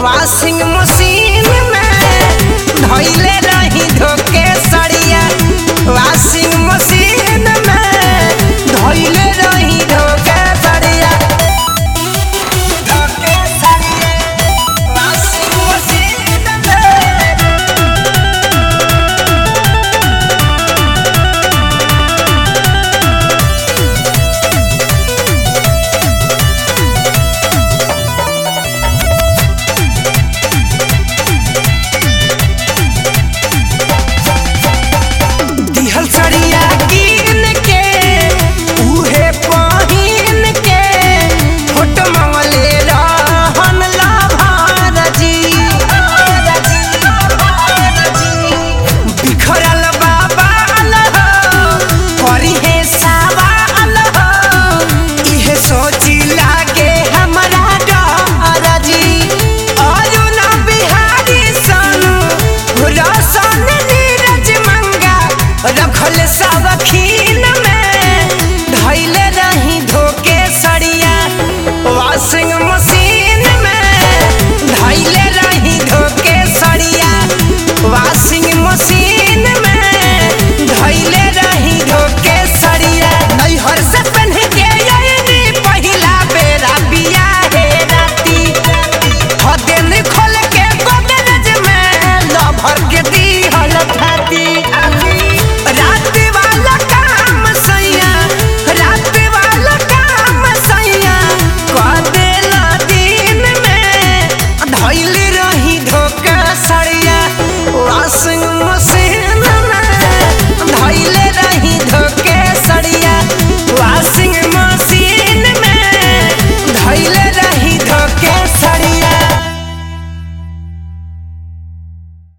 washing machine में धइले रही धोके सड़िया वॉशिंग मशीन में धइले रही धोके सड़िया धोके सड़िया वॉशिंग मशीन में दिहल सड़िया कीन के उहे पहिन के फोटो मंगले रहन लाभार जी बिखरल बाबाल हो करी हे सवाल हो इहे सोची लागे हमरा डर जी अरुण बिहारी सनु रसन नीरज मंगा रखल सावखीन में धैले रही धोके सड़िया वॉशिंग मशीन में धैले रही धोके सड़िया वॉशिंग मशीन में धैले रही धोके सड़िया नैहर से पहन के अइनी पहिला बेरा बिया हे राती हदेन खोल के गोदरेज में लभर के दी हलथाती रात वाला काम सैया रात वाला काम सैया कर देला दिन में धइल रही धोखा सड़िया वॉशिंग